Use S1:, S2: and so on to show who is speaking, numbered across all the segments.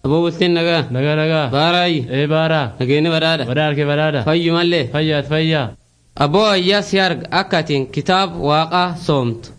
S1: Aboo bultiin nagaa.
S2: Nagaa nagaa.
S1: Baaraayi.
S2: Ee baaraa.
S1: Nageenya badhaadha.
S2: Badhaadha kee badhaadha.
S1: Fayyu mallee.
S2: Fayyaat fayyaa.
S1: Aboo ayyaa si arga akka atiin kitaaba waaqaa soomtu.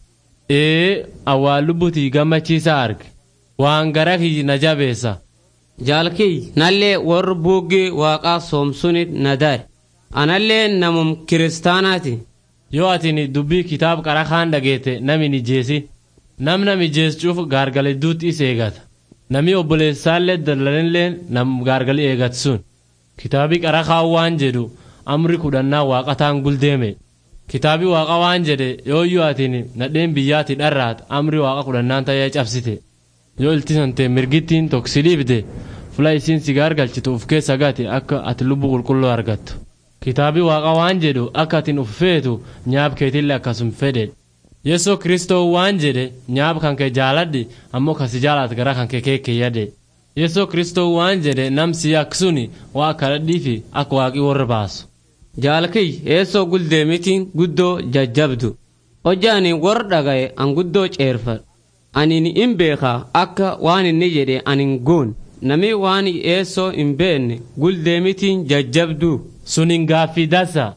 S2: Ee awwaan lubbutii gammachiisa arge. Waan gara kiyyi na jabeessa.
S1: Jaalkiyyi nallee warri buuggee waaqaa soomsuni nadaare. Anallee namum kiristaanaati.
S2: Yoo atin dubbii kitaaba qara kaan dhageete nami ni jeesi. Nam nami jeessuuf gaargaledduutti is eegata. Nami obboleessaallee dallalinlee nam gaargali eegatu sun. Kitaabi qara kaan waan jedhu amri kudhannaa waaqataan guldeeme. Kitaabi waaqa waan jedhe yooyyuu atin nadheen biyyaati dharraat amri waaqa kudhannaan ta'ee cabsite. Yoo iltisante mirgittiin toksi dhiibde fula isiin si gaargalchitu uf keessa gati akka ati lubbuu qulqulluu argattu. Kitaabi waaqa waan jedhu akka atin uf feetu nyaab keetillee akkasum fedhe. Yesuus Kiristoo waan jedhe nyaab kan kee jaaladhi ammoo kasi jaalaat gara kan kee keekke yade. Yesuus Kiristoo waan jedhe namsi yaksuni waa kadhadhii fi akka waaqii warra baasu.
S1: Jaalkiyyi eessoo guldeemitiin guddoo jajjabdu. Hojjaani warra dhagaye an guddoo ceerfadhu. Ani in beekaa akka waan inni jedhe anin goon. Nami waan eessoo hin beekne guldeemitiin jajjabduu.
S2: Sunin gaaffii dasa.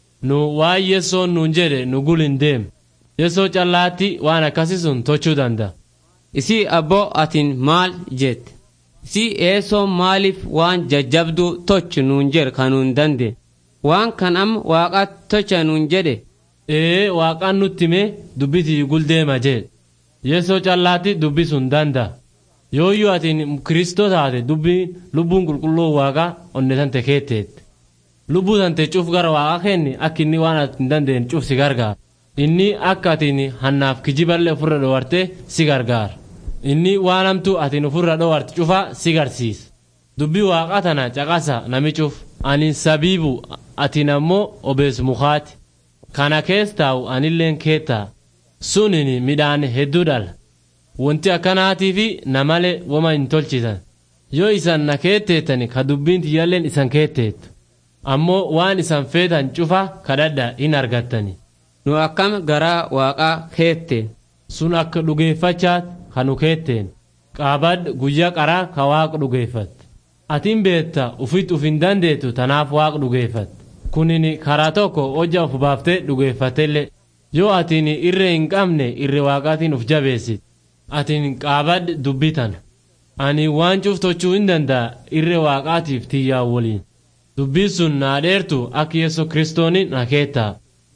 S2: Nu waan Yesuus nuun jedhe nu gul hin deem. Yesuus callaatti waan akkasii sun tochuu danda'a.
S1: Isii abboo atin maal jette? Isii eessoo maaliif waan jajjabduu tochu nuun jedhe kan nuun dandeenye? Waan kan amma waaqa tocha nuun jedhe?
S2: Ee waaqaan nutti himee dubbitii guldeema jedhe. Yesuus callaatti dubbi sun danda'a. Yooyyuu atiin Kiristoo taate dubbiin lubbuun qulqulluu waaqaa onnetante keetteette. Lubbuu tante cuf gara waaqa kenni akka inni waan ati hin dandeenye cuf si gargaara. Inni akka atiin hannaaf kijiballee ofirra dhoowwarte si gargaara. Inni waan hamtuu atiin ofirra dhoowwarte cufa si garsiisa. Dubbii waaqa tana caqasa nami cuf. Ani sabiibu atiin ammoo obees mukaati. Kana keessa taa'u anilleen keettaa. Sunin midhaan hedduu dhala. Wanti akkanaatii fi namalee wama hin tolchisan. Yoo isan na keetteettani ka dubbiin tiyyaalleen isan keetteettu. Ammoo waan isan feetan cufa kadhadha hin argattani.
S1: Nu akkam garaa waaqaa keette.
S2: Sun akka dhugeeffachaat ka nu keetteen. Qaabad guyyaa qaraa ka waaqa dhugeeffatte. Atiin beetta ufitti uf hin dandeettu tanaaf waaqa dhugeeffatte. Kunin karaa tokko hojja uf baaftee dhugeeffattellee. Yoo atiin irree hin qabne irree waaqaatiin uf jabeessit. Atiin qaabad dubbitan. Ani waan cuftochuu hin danda'a irree waaqaatiif tiyyaa waliin. Dubbiin sun naa dheertu akka Yesuus Kiristooni na keettaa.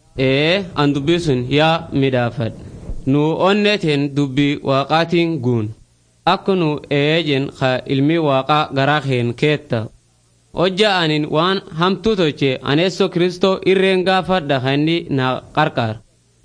S1: Ee an dubbii sun yaa midhaafadha. Nu onneteen dubbii waaqaatiin guun. Akka nu eejen ka ilmi waaqaa garaa keen keetta. Hojja anin waan hamtuu toche aneessoo Kiristoo irreen gaafadha kan inni na qarqaara.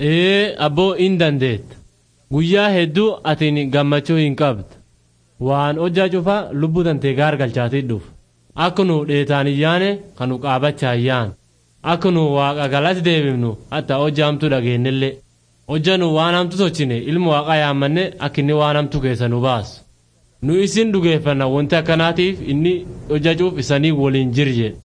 S2: Ee abboo hin dandeetta. Guyyaa hedduu atiin gammachuu hin qabdu. Waan hojjaa cufa lubbuu tantee gaargalchaatii dhufu. Akka nu dheetaan iyyaane kan nu qaabachaa iyyaan. Akka nu waaqa galatti deebifnu hatta hojja hamtuu dhageenyillee. Hojja nu waan hamtu tochine ilma waaqaa yaammanne akka inni waan hamtu keessa nu baasu. Nu isin dhugeeffanna wanti akkanaatiif inni hojjachuuf isanii waliin jirje.